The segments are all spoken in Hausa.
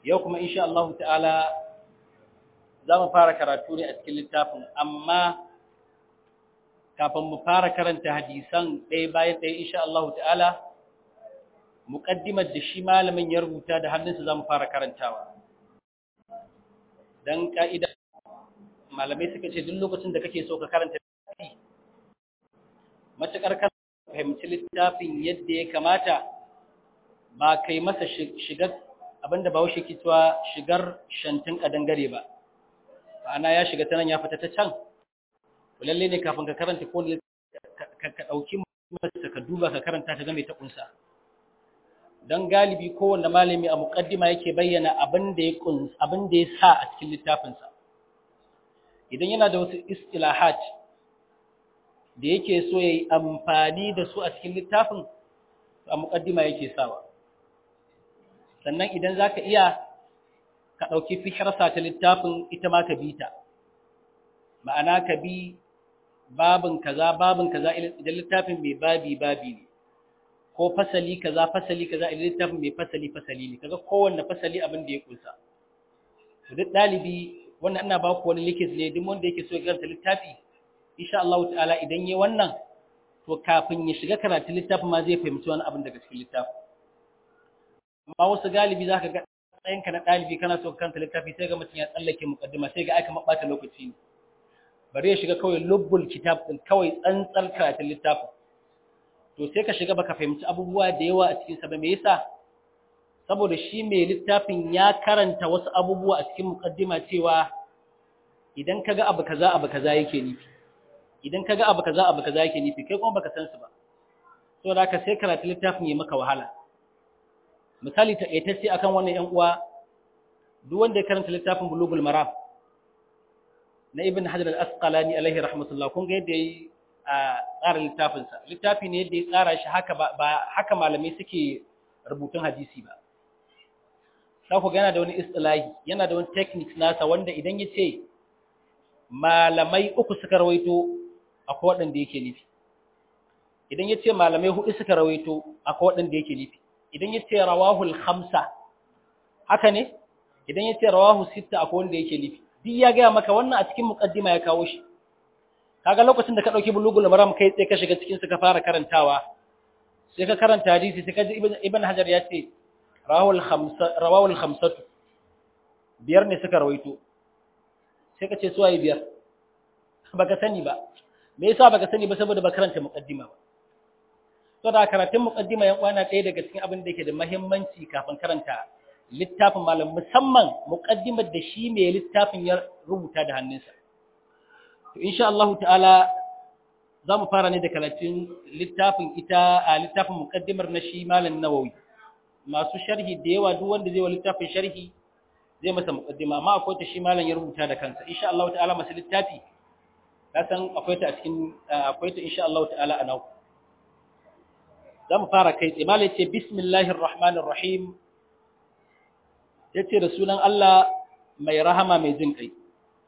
yau kuma insha Allah ta'ala za mu fara karatu ne a cikin littafin amma kafin mu fara karanta hadisan ɗaya bayan ɗaya insha Allah ta'ala muƙaddimar da shi malamin ya rubuta da hannunsa za mu fara karantawa don ƙa'ida malamai suka ce duk lokacin da kake so ka karanta littafi matuƙar kan fahimci littafin yadda ya kamata ba kai masa shigar abinda ba wuce kitwa shigar shantin ƙadangare ba ana ya shiga ta nan ya fita ta can lalle ne kafin ka karanta ko ka ɗauki masa ka duba ka karanta ka game ta ƙunsa don galibi kowanne malami a muƙaddima yake bayyana abin da ya sa a cikin littafinsa idan yana da wasu istilahat da yake so ya yi amfani da su a cikin littafin a muƙaddima yake sawa sannan idan za ka iya ka ɗauki fikirsa ta littafin ita ma ka bi ta ma'ana ka bi babin kaza babin kaza idan littafin mai babi babi ne ko fasali kaza fasali kaza idan littafin mai fasali fasali ne kaga kowanne fasali abin da ya kunsa to duk dalibi wannan ina ba ku wani likis ne duk wanda yake so ya karanta littafi insha Allah ta'ala idan yayi wannan to kafin ya shiga karatu littafin ma zai fahimci wani abin daga cikin littafin amma wasu galibi zaka ga tsayinka na dalibi kana so ka karanta littafi sai ga mutum ya tsallake mukaddima sai ga aka mabata lokaci ne bari ya shiga kawai lubbul kitab din kawai tsantsar karatun littafin to sai ka shiga baka fahimci abubuwa da yawa a cikin sa ba me yasa saboda shi mai littafin ya karanta wasu abubuwa a cikin mukaddima cewa idan kaga abu kaza abu kaza yake nufi idan kaga abu kaza abu kaza yake nufi kai kuma baka san su ba saboda haka sai karatun littafin ya maka wahala misali ta ce akan wannan yan uwa duk wanda ya karanta littafin bulugul maram na ibn hajar al-asqalani alaihi rahmatullah kun ga yadda yayi a tsara littafinsa littafi ne yadda ya tsara shi haka ba haka malamai suke rubutun hadisi ba za ku ga yana da wani istilahi yana da wani techniques nasa wanda idan ya ce malamai uku suka rawaito akwai waɗanda yake nufi idan ya ce malamai hudu suka rawaito akwai waɗanda yake nufi idan ya ce rawahul khamsa haka ne idan ya ce rawahu sitta akwai wanda yake nufi duk ya gaya maka wannan a cikin muqaddima ya kawo shi kaga lokacin da ka dauki bulugul maram kai sai ka shiga cikin su ka fara karantawa sai ka karanta hadisi sai ka ji ibn hajar ya ce rawahul khamsa rawahul khamsatu biyar ne suka rawaito sai ka ce su waye biyar baka sani ba me yasa baka sani ba saboda ba karanta muqaddima ba to da karatun muqaddima yan uwana ɗaya daga cikin abin da yake da muhimmanci kafin karanta littafin malam musamman muqaddimar da shi mai littafin ya rubuta da hannunsa to insha Allah ta'ala zamu fara ne da karatun littafin ita a littafin muqaddimar na shi malam Nawawi masu sharhi da yawa duk wanda zai wa littafin sharhi zai masa muqaddima amma akwai ta shi malam ya rubuta da kansa insha Allah ta'ala masu littafi ka san akwai ta a cikin akwai ta insha Allah ta'ala a nau zamu fara kai tsaye malam ce bismillahir rahmanir rahim yace da sunan Allah mai rahama mai jin kai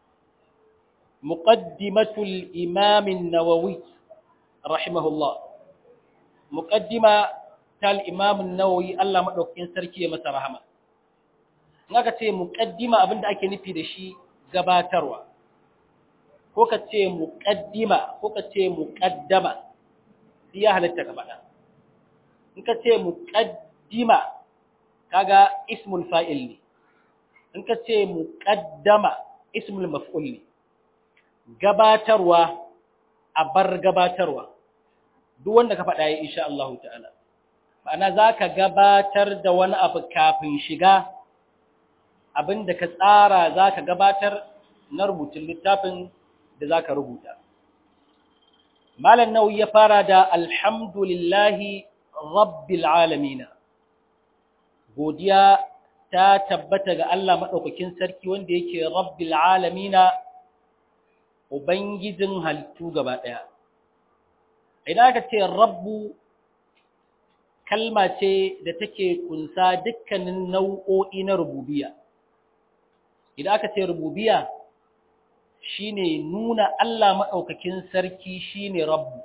muqaddimatul imam an-nawawi rahimahullah muqaddima tal imam an-nawawi Allah madaukakin sarki ya masa rahama in aka ce muqaddima abinda ake nufi da shi gabatarwa ko ka ce muqaddima ko ka ce muqaddama sai ya halatta ka faɗa in ka ce muqaddima kaga ismul fa'il ne in ka ce muqaddama ismul maf'ul ne gabatarwa a bar gabatarwa duk wanda ka faɗa ya insha Allah ta'ala ma'ana zaka gabatar da wani abu kafin shiga abinda ka tsara zaka gabatar na rubutun littafin da zaka rubuta malam nawawi ya fara da alhamdulillahi rabbil alamin godiya ta tabbata ga Allah maɗaukakin sarki wanda yake rabbil alamina ubangijin halittu gaba ɗaya idan aka ce rabbu kalma ce da take kunsa dukkanin nau'o'i na rububiya idan aka ce rububiya shine nuna Allah maɗaukakin sarki shine rabbu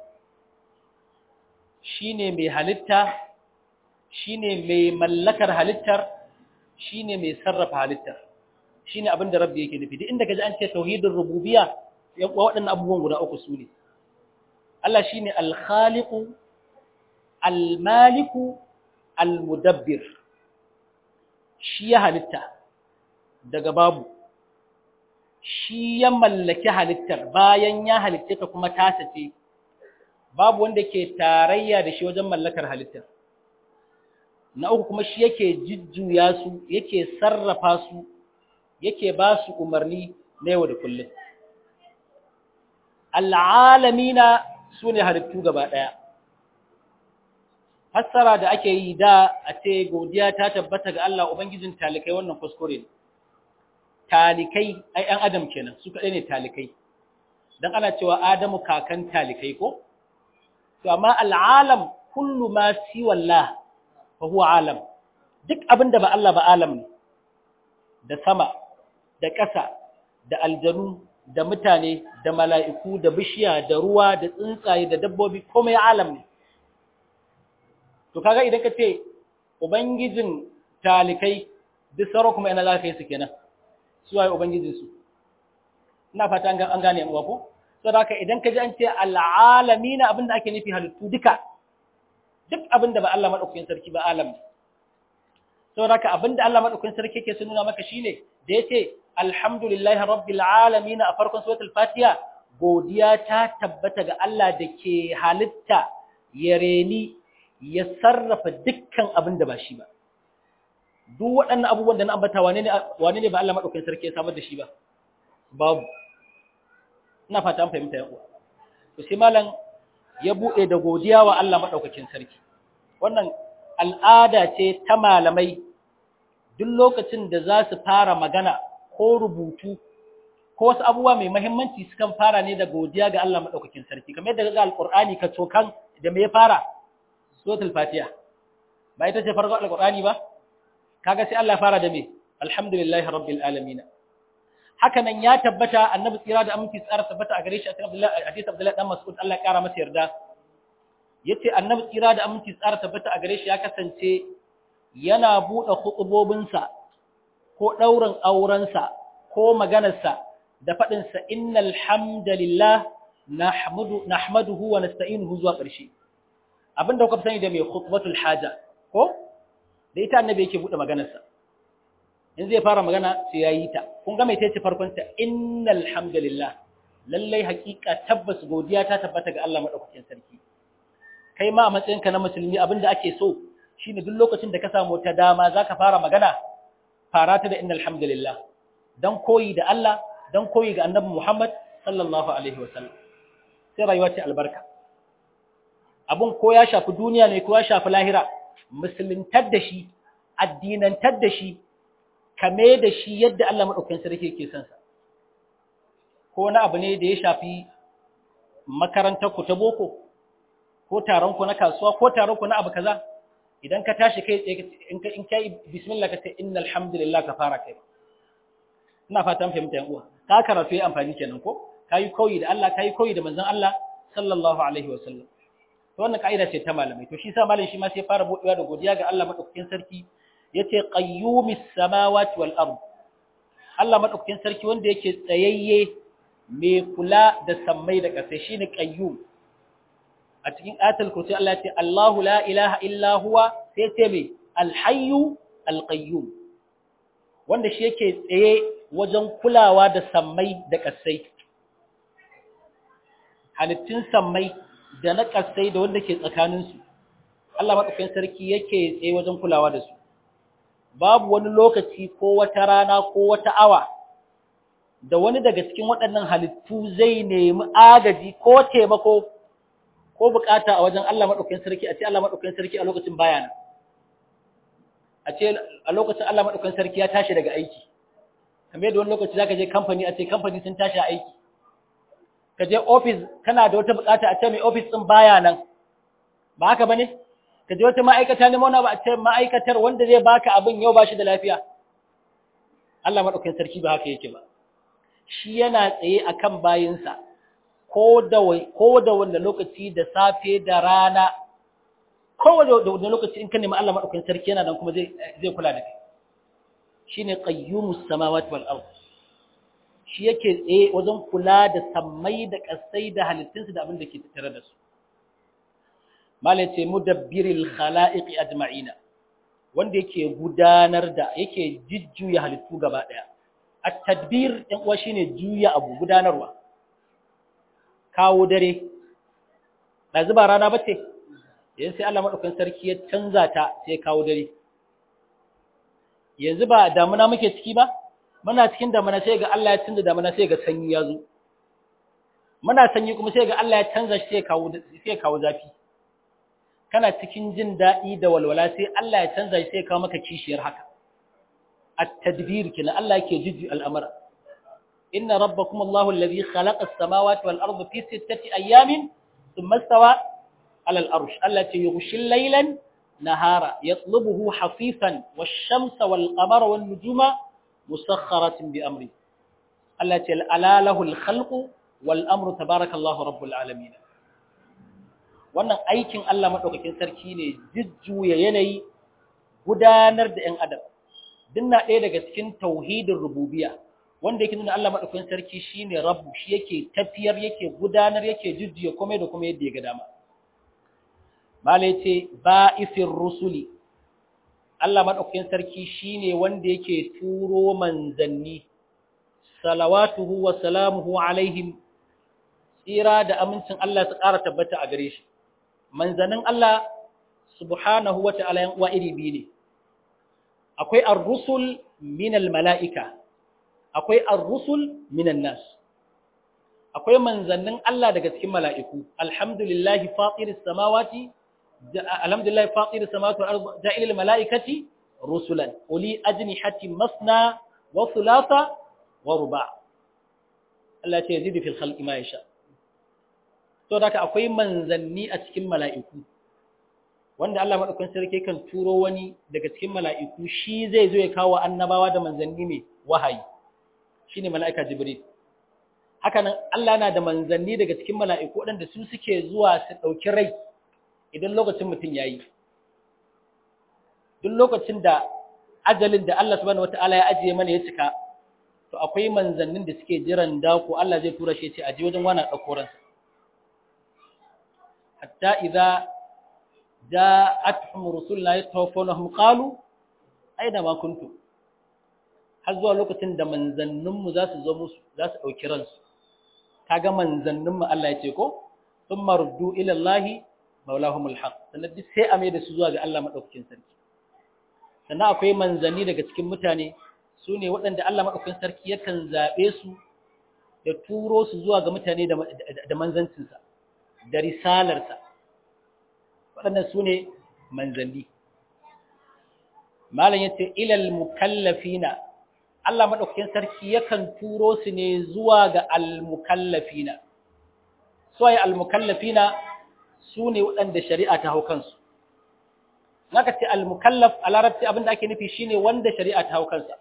shine mai halitta shine mai mallakar halittar shine mai sarrafa halitta shine abin da rabbi yake nufi duk inda kaji an ce tauhidin rububiyya ya waɗannan abubuwan guda uku su ne Allah shine al-khaliqu al-maliku al-mudabbir shi ya halitta daga babu shi ya mallaki halittar bayan ya halitta ta kuma tasa ce babu wanda ke tarayya da shi wajen mallakar halittar na uku kuma shi yake jujjuya su yake sarrafa su yake ba su umarni na yau da kullum al'alamina su ne halittu gaba ɗaya fassara da ake yi da a ce godiya ta tabbata ga Allah Ubangijin talikai wannan kuskure ne talikai ai ɗan adam kenan su kaɗai ne talikai don ana cewa adamu kakan talikai ko to amma al'alam kullu ma siwallah fa huwa alam duk abin da ba Allah ba alam ne da sama da ƙasa da aljanu da mutane da mala'iku da bishiya da ruwa da tsuntsaye da dabbobi komai alam ne to kaga idan ka ce ubangijin talikai duk sauran kuma yana za ka yi su kenan su waye ubangijinsu ina fata an gane mu ko saboda haka idan ka ji an ce al'alamina abinda ake nufi halittu duka duk abinda ba Allah madaukakin sarki ba alam ne saboda haka abinda Allah madaukakin sarki yake sun nuna maka shine da yace alhamdulillahi rabbil alamin a farkon suratul fatiha godiya ta tabbata ga Allah da ke halitta ya reni ya sarrafa dukkan abinda ba shi ba duk waɗannan abubuwan da na ambata wane ne wane ne ba Allah madaukakin sarki ya samar da shi ba babu ina fata an fahimta yan uwa to sai malam ya bude da godiya wa Allah madaukakin sarki wannan al'ada ce ta malamai duk lokacin da za su fara magana ko rubutu ko wasu abubuwa mai muhimmanci sukan fara ne da godiya ga Allah madaukakin sarki kamar yadda ga alqur'ani ka tokan da me ya fara suratul fatiha ba ita ce farko alqur'ani ba kaga sai Allah fara da me alhamdulillahi rabbil alamin haka nan ya tabbata annabi tsira da aminci tsara tabbata a gare shi a cikin Abdullahi hadisi Abdullahi dan Mas'ud Allah ya kara masa yarda yace annabi tsira da aminci tsara tabbata a gare shi ya kasance yana bude khutubobinsa ko daurin aurensa ko maganarsa da fadin sa innal hamdalillah nahmudu nahmaduhu wa nasta'inuhu zuwa ƙarshe abinda kuka sani da mai khutbatul haja ko da ita annabi yake bude maganarsa in zai fara magana sai ya yi ta kun ga mai tace farkon ta innal hamdalillah lallai hakika tabbas godiya ta tabbata ga Allah madaukakin sarki kai ma a matsayinka na musulmi abinda ake so shine duk lokacin da ka samu ta dama zaka fara magana fara ta da innal hamdalillah dan koyi da Allah dan koyi ga annabi Muhammad sallallahu alaihi wasallam sai rayuwa ce albarka abun ko ya shafi duniya ne ko ya shafi lahira musuluntar da shi addinantar da shi kame da shi yadda Allah maɗaukakin sarki yake son sa ko wani abu ne da ya shafi makarantar ku ta boko ko taron ku na kasuwa ko taron ku na abu kaza idan ka tashi kai tsaye in ka in kai bismillah ka ce innal hamdulillah ka fara kai ina fatan fahimta yan uwa ka karatu yi amfani kenan ko kai koyi da Allah kai koyi da manzon Allah sallallahu alaihi wa sallam to wannan kaida ce ta malamai to shi sa malam shi ma sai fara budewa da godiya ga Allah madaukakin sarki yace qayyumis samawati wal ard Allah madaukakin sarki wanda yake tsayayye mai kula da sammai da ƙasa shine qayyum a cikin ayatul kursi Allah yace Allahu la ilaha illa huwa sai ce mai alhayyu alqayyum wanda shi yake tsaye wajen kulawa da sammai da ƙasai halittun sammai da na ƙasai da wanda ke tsakaninsu Allah madaukakin sarki yake tsaye wajen kulawa da su babu wani lokaci ko wata rana ko wata awa da wani daga cikin waɗannan halittu zai nemi agaji ko taimako ko bukata a wajen Allah maɗaukakin sarki a ce Allah maɗaukakin sarki a lokacin bayana a ce a lokacin Allah maɗaukakin sarki ya tashi daga aiki kamar yadda wani lokaci zaka je kamfani a ce kamfani sun tashi a aiki ka je office kana da wata bukata a ce mai office din baya nan ba haka bane ka je wata ma'aikata ne mauna ba a ce ma'aikatar wanda zai baka abin yau ba shi da lafiya Allah maɗaukakin sarki ba haka yake ba shi yana tsaye akan bayinsa ko da ko da wanda lokaci da safe da rana ko da wanda lokaci in ka nemi Allah maɗaukakin sarki yana nan kuma zai zai kula da kai shine qayyumus samawati wal ard shi yake tsaye wajen kula da sammai da kasai da halittunsu da abin da ke tattare da su malai ce mudabbiril khalaiqi ajma'ina wanda yake gudanar da yake jujjuya halittu gaba daya at-tadbir ɗan uwa shine juya abu gudanarwa kawo dare da zuba rana bace yanzu sai Allah madaukakin sarki ya canza ta sai kawo dare yanzu ba damuna muke ciki ba muna cikin damuna sai ga Allah ya canza damuna sai ga sanyi ya zo muna sanyi kuma sai ga Allah ya canza shi sai kawo sai kawo zafi kana cikin jin daɗi da walwala sai Allah ya canza shi sai kawo maka kishiyar haka at-tadbir kina Allah yake jujju al'amara inna rabbakum Allahu alladhi khalaqa as-samawati wal arda fi sittati ayamin thumma istawa 'ala al-arsh allati yughshi al-laylan nahara yatlubuhu hafifan wash-shamsa wal-qamara wan-nujuma musakhkharatin bi amri allati ala lahu al-khalqu wal-amru tabarakallahu rabbul alamin wannan aikin Allah maɗaukakin sarki ne jujjuya yanayi gudanar da ‘yan adam dinna ɗaya daga cikin tauhidin rububiya wanda yake nuna Allah maɗaukakin sarki shi ne rabu shi yake tafiyar yake gudanar yake jujjuya komai da kuma yadda ya ga dama mala ya ce ba'ifin rusuli Allah maɗaukakin sarki shi ne wanda yake turo manzanni salawatuhu wa salamuhu alaihim tsira da amincin Allah su ƙara tabbata a gare shi manzanin Allah subhanahu wa ta'ala yan uwa iri biyu ne akwai ar-rusul min al-mala'ika akwai ar-rusul min an-nas akwai manzannin Allah daga cikin mala'iku alhamdulillahi fatiris samawati alhamdulillahi fatiris samawati wal ardi ja'ilil mala'ikati rusulan uli ajnihati masna wa thulatha wa ruba' Allah ya ce yazidu fil khalqi ma yasha to da akwai manzanni a cikin mala'iku wanda Allah maɗaukan sarki kan turo wani daga cikin mala'iku shi zai zo ya kawo annabawa da manzanni mai wahayi shi ne mala'ika jibril hakanan Allah na da manzanni daga cikin mala'iku waɗanda su suke zuwa su ɗauki rai idan lokacin mutum ya yi duk lokacin da ajalin da Allah subhanahu wata'ala ya ajiye mana ya cika to akwai manzannin da suke jiran dako Allah zai tura shi ya ce a je wajen wani ɗauko ransa حتى إذا جاءتهم رسلنا يتوفونهم قالوا أين ما كنتم har zuwa lokacin da manzanninmu za su zo musu za su ɗauki ransu kaga manzanninmu Allah ya ce ko sun maruddu ilallahi maulahumul haq sannan duk sai a mai da su zuwa ga Allah maɗaukakin sarki sannan akwai manzanni daga cikin mutane su ne waɗanda Allah maɗaukakin sarki yakan zaɓe su da turo su zuwa ga mutane da manzancinsa da risalarsa waɗannan su ne manzanni malam ya ce ilal mukallafina Allah maɗaukakin sarki yakan turo su ne zuwa ga almukallafina suwaye almukallafina su ne waɗanda shari'a ta hau kansu naka ce almukallaf a larabci abinda ake nufi shine wanda shari'a ta hau kansa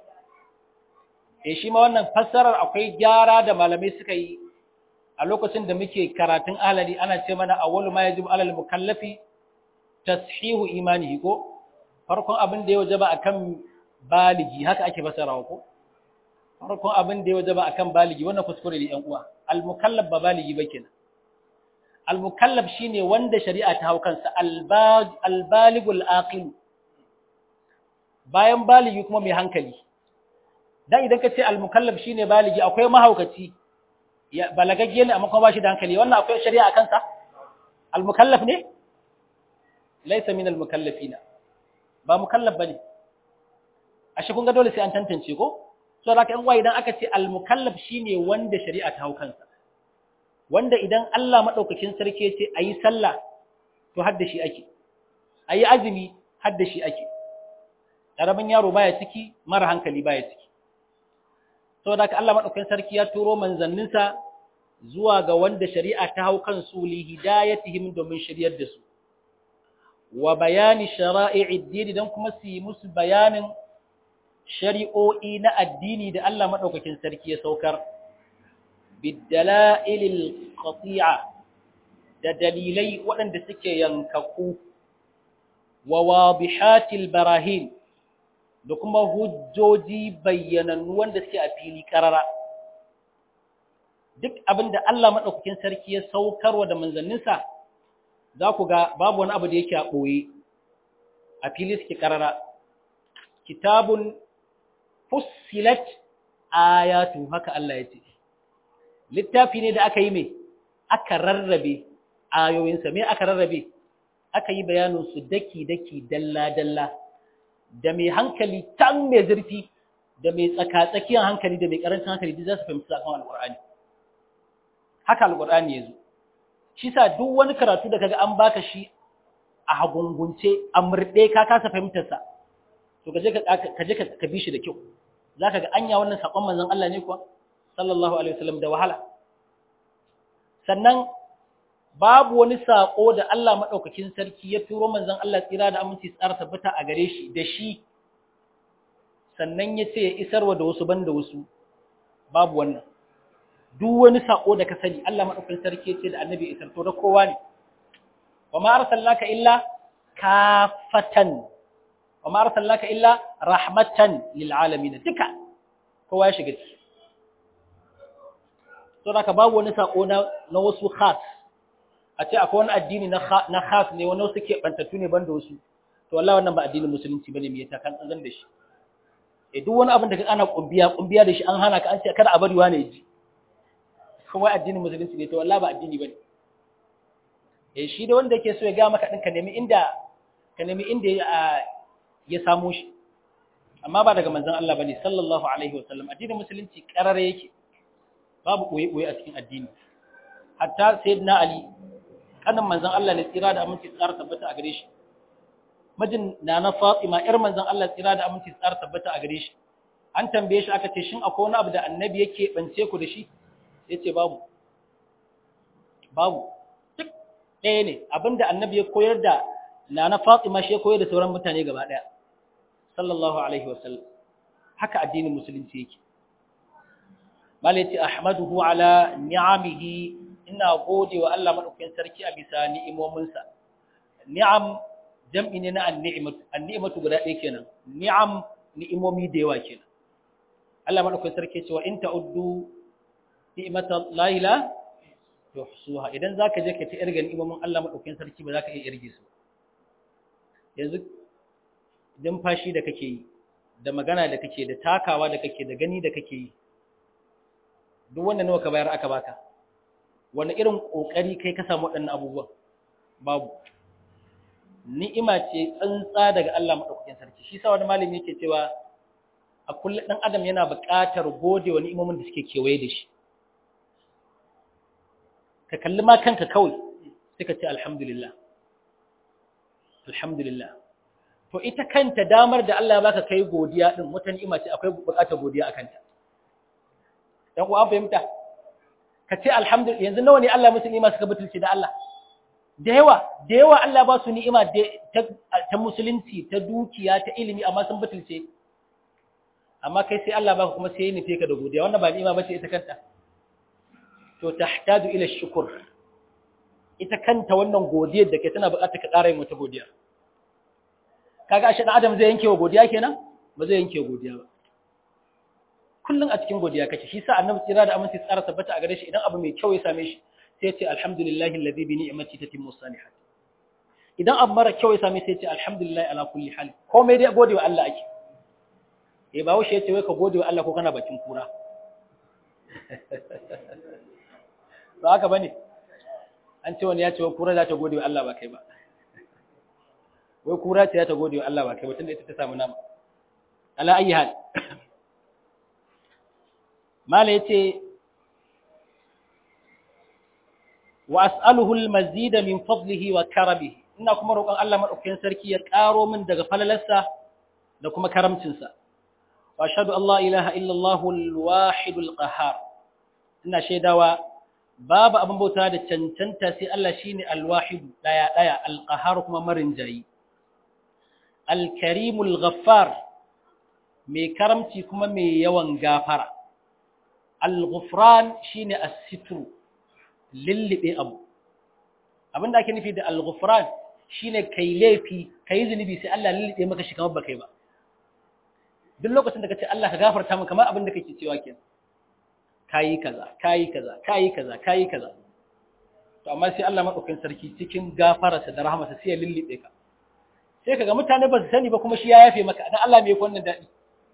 e shi ma wannan fassarar akwai gyara da malamai suka yi a lokacin da muke karatun alali ana ce mana awwalu ma yajibu alal mukallafi tashihu imanihi ko farkon abin da ya wajaba akan baligi haka ake fasarawa ko farkon abin da ya wajaba akan baligi wannan kuskure ne yan uwa al mukallaf ba baligi ba kenan al mukallaf shine wanda shari'a ta hau kansa al baligul aqil bayan baligi kuma mai hankali dan idan ka ce al mukallaf shine baligi akwai mahaukaci ya balagagge ne amma kuma ba shi da hankali wannan akwai shari'a a kansa al-mukallaf ne laysa min al-mukallafina ba mukallaf bane ashe kun ga dole sai an tantance ko so da kan wai idan aka ce al-mukallaf shine wanda shari'a ta hau kansa wanda idan Allah madaukakin sarki ya ce ayi sallah to hadda shi ake ayi azumi hadda shi ake karamin yaro baya ciki mara hankali baya ciki saboda haka Allah madaukakin sarki ya turo manzanninsa zuwa ga wanda shari'a ta hau kansu li hidayatihim domin shiryar da su wa bayani shara'i'id din dan kuma su yi musu bayanin shari'o'i na addini da Allah madaukakin sarki ya saukar bidala'ilil qati'a da dalilai waɗanda suke yankaku wa wadihatil barahin da kuma hujjoji bayyanannu wanda suke a fili karara duk abin da Allah maɗaukakin sarki ya saukarwa da manzanninsa za ku ga babu wani abu da yake a ɓoye a fili suke karara kitabun fussilat ayatu haka Allah ya ce littafi ne da aka yi mai aka rarrabe ayoyinsa me aka rarrabe aka yi bayaninsu daki-daki dalla-dalla da mai hankali tan mai zurfi da mai tsakatsakiyar hankali da mai karancin hankali duk za su fahimci sakon alƙur'ani haka alƙur'ani ya zo shi sa duk wani karatu da kaga an baka shi a hagungunce a murɗe ka kasa fahimtarsa to ka je ka bi shi da kyau za ka ga anya wannan sakon manzon Allah ne kuwa sallallahu alaihi wasallam da wahala sannan babu wani sako da Allah madaukakin sarki ya turo manzon Allah tsira da aminci tsara tabbata a gare shi da shi sannan ya ce ya isarwa da wasu banda wasu babu wannan duk wani sako da ka sani Allah madaukakin sarki ya ce da annabi isar to da kowa ne wa ma arsalnaka illa kafatan wa ma arsalnaka illa rahmatan lil alamin duka kowa ya shiga ciki to da ka babu wani sako na na wasu khas a ce akwai wani addini na na khas ne wani wasu ke bantattu ne banda wasu to wallahi wannan ba addinin musulunci bane me yasa kan tsazan da shi eh duk wani abin da ka ana kumbiya kumbiya da shi an hana ka an ce kada a bari wani ji kuma addinin musulunci ne to wallahi ba addini bane eh shi da wanda yake so ya ga maka din ka nemi inda ka nemi inda ya samu shi amma ba daga manzon Allah bane sallallahu alaihi wasallam addinin musulunci karare yake babu koyi koyi a cikin addini hatta sayyidina ali kanin manzon Allah ne tsira da aminci tsara tabbata a gare shi majin na na Fatima yar manzon Allah tsira da aminci tsara tabbata a gare shi an tambaye shi aka ce shin akwai wani abu da annabi yake bance ku da shi yace babu babu duk ɗaya ne abinda annabi ya koyar da na na Fatima shi ya koyar da sauran mutane gaba ɗaya sallallahu alaihi wasallam haka addinin musulunci yake malaiti ahmaduhu ala ni'amihi ina gode wa Allah madaukakin sarki a bisa ni'imominsa ni'am jam'i ne na an-ni'matu an-ni'matu guda ɗaya kenan ni'am ni'imomi da yawa kenan Allah madaukakin sarki ce wa in ta'uddu ni'mata la ila tuhsuha idan zaka je ka ta irga ni'imomin Allah madaukakin sarki ba zaka iya irge su yanzu fashi da kake yi da magana da kake da takawa da kake da gani da kake yi duk wanda nawa ka bayar aka baka wani irin kokari kai ka samu waɗannan abubuwan babu ni'ima ce tsantsa daga Allah madaukakin sarki shi sa wani malami yake cewa a kullum dan adam yana buƙatar gode wa ni'imomin da suke kewaye da shi ka kalli ma kanka kawai sai ka ce alhamdulillah alhamdulillah to ita kanta damar da Allah ya baka kai godiya din wata ni'ima ce akwai buƙatar godiya akan ta dan uwa fahimta ka ce alhamdulillah yanzu nawa ne Allah musu ni'ima suka butulce da Allah da yawa da yawa Allah ba su ni'ima ta musulunci ta dukiya ta ilimi amma sun butulce amma kai sai Allah baka kuma sai ya nufe ka da godiya wannan ba ni'ima bace ita kanta to tahtaju ila shukr ita kanta wannan godiyar da ke tana buƙatar ka ƙara yin wata godiya kaga ashe dan adam zai yanke wa godiya kenan ba zai yanke godiya ba kullun a cikin godiya kake shi sa annabi tsira da aminci tsara tabbata a gare shi idan abu mai kyau ya same shi sai ya ce alhamdulillahi alladhi bi ni'mati tatimmu salihat idan abu mara kyau ya same sai ya ce alhamdulillahi ala kulli hal komai dai gode wa Allah ake eh ba wuce yace wai ka gode wa Allah ko kana bakin kura ba haka bane an ce wani ya ce wai kura za ta gode wa Allah ba kai ba wai kura ce za ta gode wa Allah ba kai ba tunda ita ta samu nama ala ayi hal mala yace wa as'aluhu al-mazida min fadlihi wa karamihi ina kuma roƙon Allah madaukakin sarki ya ƙaro min daga falalarsa da kuma karamcinsa wa ashhadu an la ilaha illa Allah al-wahid al-qahhar ina shaidawa babu abin bauta da cancanta sai Allah shine al-wahid daya daya al-qahhar kuma marinjayi al-karim al-ghaffar mai karamci kuma mai yawan gafara al-ghufran shine as-sitru lillibe abu abinda ake nufi da al-ghufran shine kai laifi kai zunubi sai Allah lillibe maka shi kamar baka yi ba duk lokacin da kace Allah ka gafarta min kamar abin da kake cewa kenan kayi kaza kayi kaza kayi kaza kayi kaza to amma sai Allah madaukakin sarki cikin gafararsa da rahmarsa sai ya lullube ka sai kaga mutane ba su sani ba kuma shi ya yafe maka dan Allah me yake wannan dadi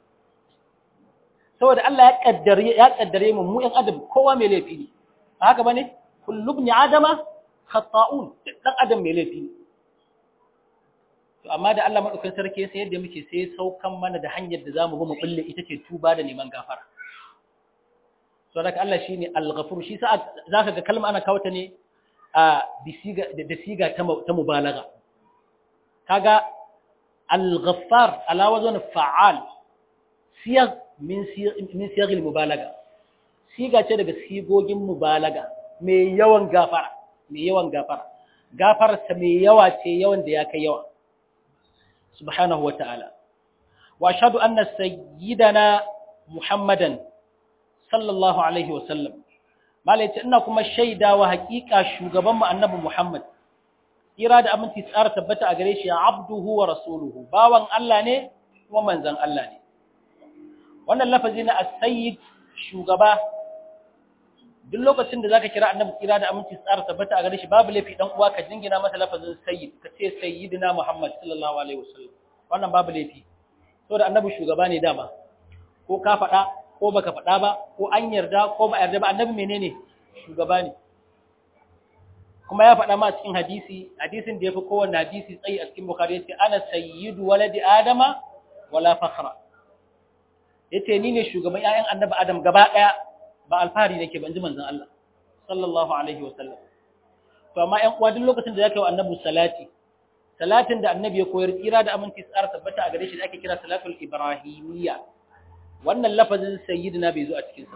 saboda Allah ya kaddare ya kaddare mu mu ɗan adam kowa mai laifi ne haka bane kullu ibn adama khata'un dan adam mai laifi ne to amma da Allah madaukakin sarki sai yadda muke sai saukan mana da hanyar da zamu bi mu bulle ita ce tuba da neman gafara so daga Allah shine al-ghafur shi sa zaka ga kalma ana kawo ta ne a bisiga da siga ta ta mubalaga kaga al-ghaffar ala wazn fa'al siyag min min siyag al-mubalaga siga ce daga sigogin mubalaga mai yawan gafara mai yawan gafara gafararsa mai yawa ce yawan da ya kai yawa subhanahu wa ta'ala wa ashhadu anna sayyidana muhammadan sallallahu alaihi wa sallam malai ce ina kuma shaidawa hakika shugaban mu annabi muhammad kira da aminci tsara tabbata a gare shi abduhu wa rasuluhu bawan Allah ne kuma manzon Allah ne wannan lafazi na as-sayyid shugaba duk lokacin da zaka kira annabi kira da aminci tsara tabbata a gare shi babu laifi dan uwa ka jingina masa lafazin sayyid ka ce sayyidina muhammad sallallahu alaihi wasallam wannan babu laifi saboda annabi shugaba ne dama ko ka faɗa ko baka faɗa ba ko an yarda ko ba yarda ba annabi menene shugaba ne kuma ya faɗa ma cikin hadisi hadisin da yafi kowanne hadisi tsayi a cikin bukhari yace ana sayyidu waladi adama wala fakhra yace ni ne shugaban ƴaƴan annabi adam gaba ɗaya ba alfahari nake ban ji manzon Allah sallallahu alaihi wa sallam to amma ƴan uwa duk lokacin da zaka yi wa annabi salati salatin da annabi ya koyar tsira da aminci tsara tabbata a gare shi da ake kira salatul ibrahimiyya wannan lafazin sayyidina bai zo a cikin sa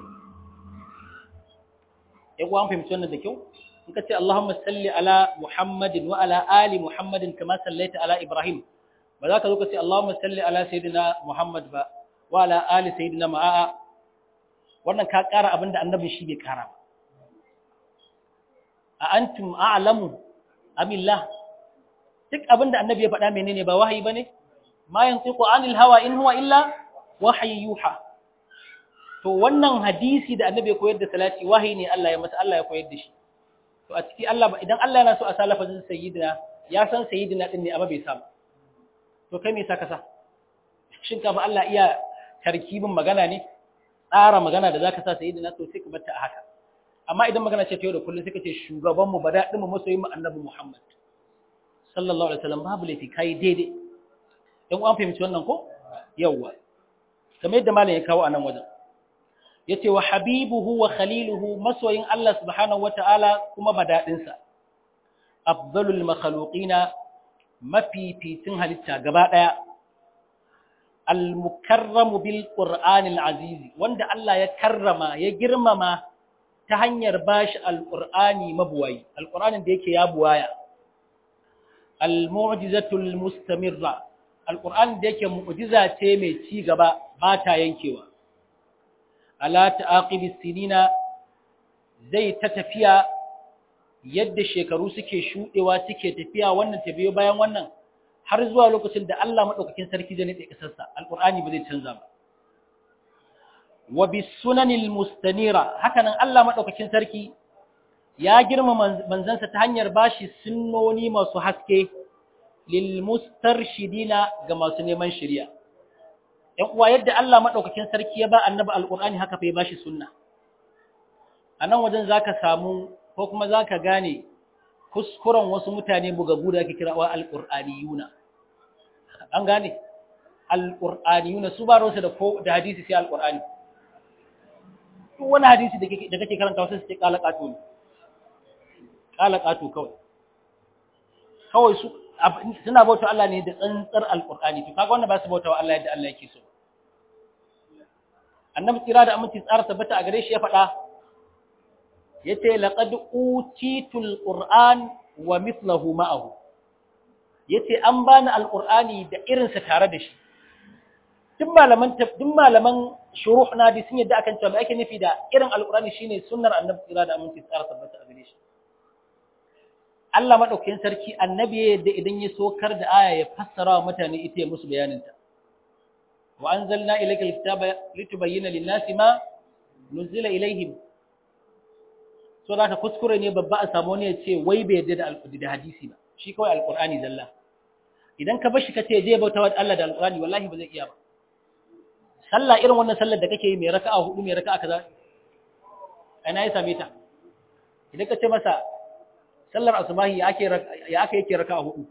ƴan uwa an fahimci wannan da kyau in ka ce Allahumma salli ala Muhammadin wa ala ali Muhammadin kama sallaita ala Ibrahim ba za ka zo ka ce Allahumma salli ala sayyidina Muhammad ba wa ala ali sayyidina ma'a wannan ka ƙara abin da annabin shi bai ƙara ba a antum a'lamu amillah duk abin da annabi ya faɗa menene ba wahayi bane ma yantiqu anil hawa in huwa illa wahyi yuha to wannan hadisi da annabi ya koyar da salati wahayi ne Allah ya masa Allah ya koyar da shi to a ciki Allah idan Allah yana so a sa lafazin sayyidina ya san sayyidina din ne amma bai sa to kai me yasa ka sa shin ka ba Allah iya tarkibin magana ne tsara magana da zaka sa sayyidina to sai ka bar ta haka amma idan magana ce ta yau da kullum sai ka ce shugaban mu badadin mu masoyin mu annabi Muhammad sallallahu alaihi wasallam babu laifi kai daidai dan uwan fahimci wannan ko yawa kamar yadda malam ya kawo a nan wajen yace wa habibuhu wa khaliluhu masoyin Allah subhanahu wataala kuma badadin sa afdalul makhluqina mafificin halitta gaba daya al-mukarramu bil qur'anil aziz wanda Allah ya karrama ya girmama ta hanyar bashi al-qur'ani mabuwayi al-qur'anin da yake ya buwaya al-mu'jizatul mustamirra al-qur'an da yake mu'jiza ce mai ci gaba ba ta yankewa ala ta'aqibi sinina zai ta tafiya yadda shekaru suke shudewa suke tafiya wannan ta biyo bayan wannan har zuwa lokacin da Allah madaukakin sarki zai nade kasarsa al-qur'ani ba zai canza ba wa bis sunanil mustanira hakanan Allah madaukakin sarki ya girma manzansa ta hanyar bashi sunnoni masu haske lil mustarshidina ga masu neman shari'a ɗan uwa yadda Allah madaukakin sarki ya ba annabi alqur'ani haka fa ya bashi sunna anan wajen zaka samu ko kuma zaka gane kuskuren wasu mutane bugagu da ake kira wa alqur'aniyuna an gane alqur'aniyuna su ba rosa da ko da hadisi sai alqur'ani duk wani hadisi da kake da kake karanta wasu sai kala kato ne kala kato kawai kawai su suna bauta Allah ne da tsantsar alqur'ani to kaga wannan ba su bauta wa Allah yadda Allah yake so annabi tsira da aminci tsara tabbata a gare shi ya faɗa yace laqad utitul qur'an wa mithluhu ma'ahu yace an bani alqur'ani da irin sa tare da shi duk malaman duk malaman shuruh na di sun yadda akan cewa ake nufi da irin alqur'ani shine sunnar annabi tsira da aminci tsara tabbata a gare shi Allah madaukakin sarki annabi ya yadda idan ya sokar da aya ya fassara wa mutane ita ya musu bayanin ta wa anzalna ilayka alkitaba litubayyana lin-nasi ma nuzila ilayhim so da ka kuskure ne babba a samu ne ya ce wai bai yarda da alƙudi da hadisi ba shi kawai alƙur'ani zalla idan ka bashi ka ce je bauta wa Allah da alƙur'ani wallahi ba zai iya ba sallah irin wannan sallar da kake yi mai raka'a hudu mai raka'a kaza ina ya same ta idan ka ce masa sallar asubahi ya ake ya ake yake raka'a hudu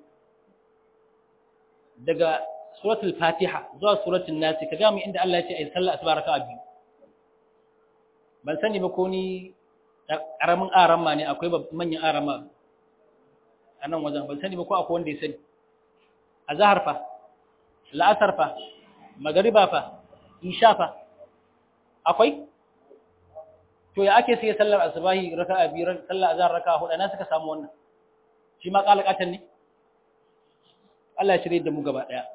daga suratul fatiha zuwa suratul nas ka ga mu inda Allah ya ce ai sallar asuba raka'a biyu ban sani ba ko ni karamin arama ne akwai manyan arama a nan wajen ban sani ba ko akwai wanda ya sani azhar fa la'asar fa magariba fa isha fa akwai to ya ake sai sallar asubahi raka'a biyu sallar azhar raka'a hudu na suka samu wannan shi ma kalakatan ne Allah ya shirye da mu gaba daya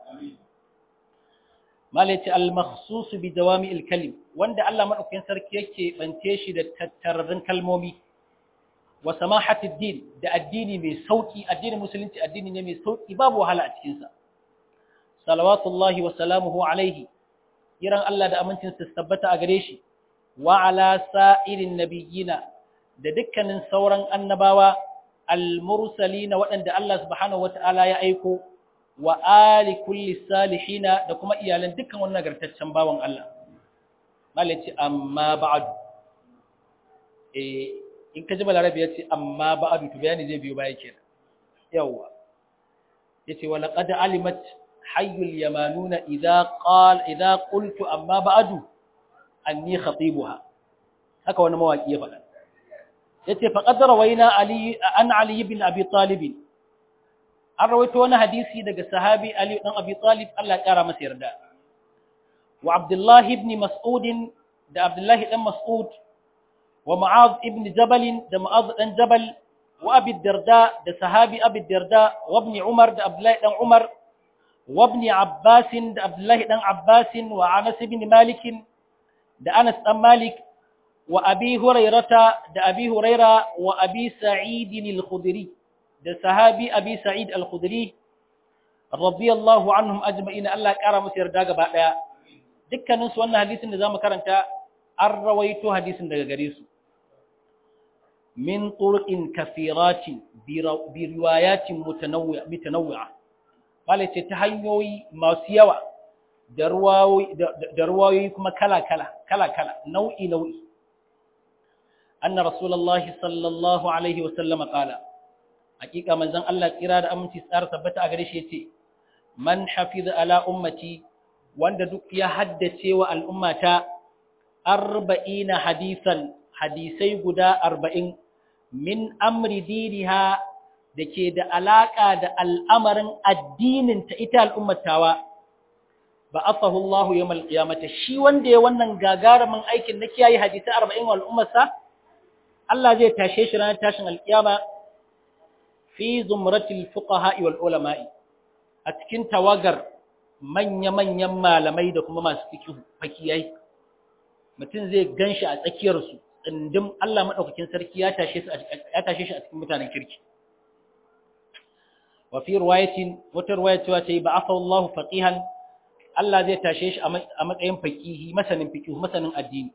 malaci al-makhsus bi dawami al-kalim wanda Allah madaukakin sarki yake bance shi da tattararrun kalmomi wa samahati din da addini mai sauki addinin musulunci addini ne mai sauki babu wahala a cikin sa salawatullahi wa salamuhu alaihi kiran Allah da amincin sa tabbata a gare shi wa ala sa'irin nabiyina da dukkanin sauran annabawa al-mursalina waɗanda Allah subhanahu wata'ala ya aiko wa ali kulli salihina da kuma iyalan dukkan wannan nagartaccen bawan Allah malaci amma ba'du eh in ka ji balarabi yace amma ba'du to bayani zai biyo baya kenan yawa yace wa laqad alimat hayyul yamanuna idza qala idza qultu amma ba'du anni khatibuha haka wani mawaki ya faɗa yace faqad rawaina ali an ali ibn abi talib an rawaito wani hadisi daga sahabi Ali dan Abi Talib Allah ya kara masa yarda wa Abdullah ibn Mas'ud da Abdullah dan Mas'ud wa Mu'adh ibn Jabal da Mu'adh dan Jabal wa Abi Darda da sahabi Abi Darda wa ibn Umar da Abdullah dan Umar wa ibn Abbas da Abdullah dan Abbas wa Anas ibn Malik da Anas dan Malik wa Abi Hurairah da Abi Hurairah wa Abi Sa'id al-Khudri da sahabi abi sa'id al-khudri radiyallahu anhum ajma'in Allah ya kara musu yarda gaba daya dukkanin su wannan hadisin da zamu karanta an rawaito hadisin daga gare su min turqin kathiratin bi riwayatin mutanawwi'a mutanawwi'a wale ce ta hanyoyi masu yawa da ruwayoyi da ruwayoyi kuma kala kala kala kala nau'i nau'i anna rasulullahi sallallahu alaihi wa sallama qala hakika manzon Allah kira da aminci tsara tabbata a gare shi yace man hafiza ala ummati wanda duk ya haddace wa al'ummata 40 hadisan hadisai guda 40 min amri diniha dake da alaka da al'amarin addinin ta ita al'ummatawa ba afahu Allah yawmal qiyamati shi wanda ya wannan gagarumin aikin na kiyaye hadisi 40 wa al'ummarsa Allah zai tashe shi ranar tashin alkiyama fi zumratil fuqaha wal ulama'i a cikin tawagar manya-manyan malamai da kuma masu fikihu fakiyai mutum zai ganshi a tsakiyar su tsindim Allah madaukakin sarki ya tashe su ya tashe shi a cikin mutanen kirki wa fi riwayatin wata riwaya cewa tayi ba'atha Allah faqihan Allah zai tashe shi a matsayin faqihi masanin fikihu masanin addini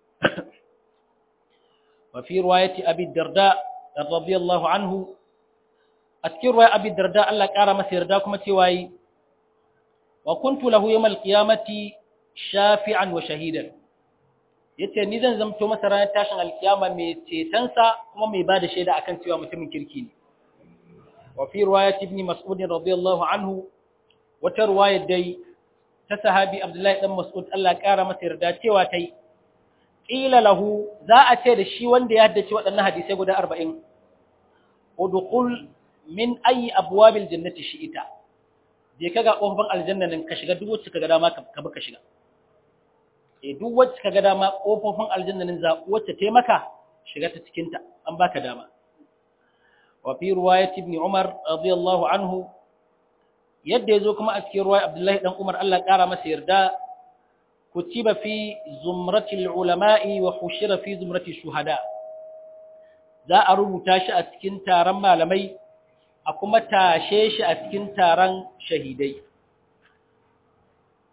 wa fi riwayati abi darda radiyallahu anhu a cikin ruwa abi darda Allah ƙara masa yarda kuma cewa yi wa kuntu lahu yawmal qiyamati shafi'an wa shahidan yace ni zan zamto masa ranar tashin alkiyama mai cetonsa kuma mai bada shaida akan cewa mutumin kirki ne wa fi riwayat ibn mas'ud radiyallahu anhu wata riwaya dai ta sahabi abdullahi dan mas'ud Allah ƙara masa yarda cewa tai qila lahu za a ce da shi wanda ya haddace waɗannan hadisai guda 40 udkhul min ayi abwabil jannati shi'ita je kaga kofar aljanna nan ka shiga duk wacce kaga dama ka bi ka shiga eh duk wacce kaga dama kofofin aljanna nan za wacce ta maka shiga ta cikin ta an baka dama wa fi riwayat ibn umar radiyallahu anhu yadda yazo kuma a cikin riwayat abdullahi dan umar Allah kara masa yarda kutiba fi zumratil ulama'i wa hushira fi zumrati shuhada za a rubuta shi a cikin taron malamai a kuma tashe shi a cikin taron shahidai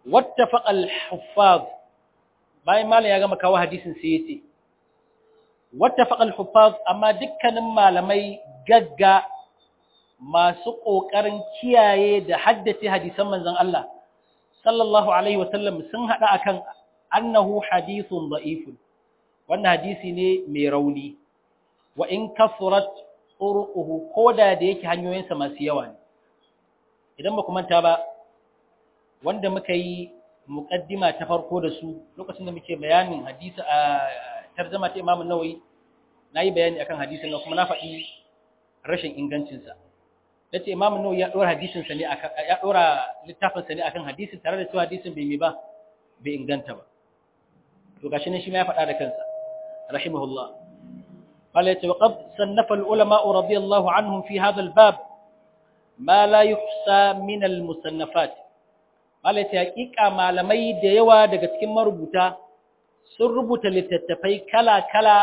wattafaqa al-huffaz bayan malam ya gama kawo hadisin sai yace wattafaqa al-huffaz amma dukkanin malamai gagga masu kokarin kiyaye da haddace hadisan manzon Allah sallallahu alaihi wasallam sun hada akan annahu hadithun da'ifun wannan hadisi ne mai rauni wa in kasurat turuquhu koda da yake hanyoyinsa masu yawa ne idan ba ku manta ba wanda muka yi muqaddima ta farko da su lokacin da muke bayanin hadisi a tarjuma ta Imam Nawawi nayi bayani akan hadisin nan kuma na faɗi rashin ingancin sa nace Imam Nawawi ya dora hadisin sa ne akan ya dora littafin sa ne akan hadisin tare da cewa hadisin bai mi ba bai inganta ba to gashi ne shi ma ya faɗa da kansa rahimahullah قال وقد صنف العلماء رضي الله عنهم في هذا الباب ما لا يحصى من المصنفات قال حقيقة malamai da yawa daga cikin marubuta sun rubuta littattafai kala-kala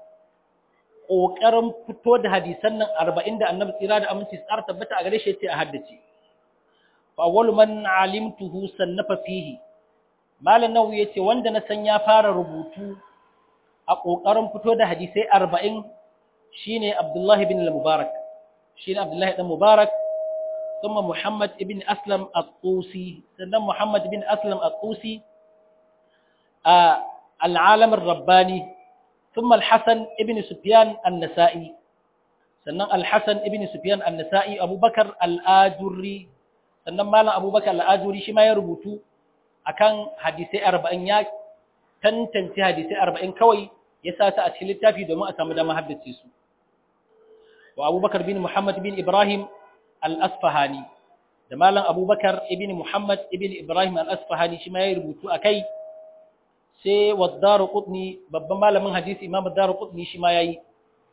ƙoƙarin fito da hadisan nan arba'in da annabi tsira da aminci tsara tabbata a gare shi ce a haddace fa awwalu man alimtuhu sannafa fihi malam nawawi yace wanda na san ya fara rubutu a ƙoƙarin fito da hadisai arba'in shi ne Abdullahi bin al-Mubarak, shi ne Abdullahi ɗan Mubarak, kuma Muhammad ibn Aslam al-Tusi, sannan Muhammad ibn Aslam al-Tusi a al'alamin Rabbani, ثم الحسن ابن سفيان النسائي sannan al-Hasan ibn Sufyan an-Nasa'i Abubakar al-Ajurri sannan malam Abubakar al-Ajurri shi ma ya rubutu akan hadisai 40 ya tantance hadisai 40 kawai ya sa ta a cikin littafi domin a samu dama haddace su wa Abubakar bin Muhammad bin Ibrahim al-Asfahani da malam Abubakar ibn Muhammad ibn Ibrahim al-Asfahani shi ma ya rubutu akai sai waddaru qutni babban malamin hadisi imam waddaru qutni shi ma yayi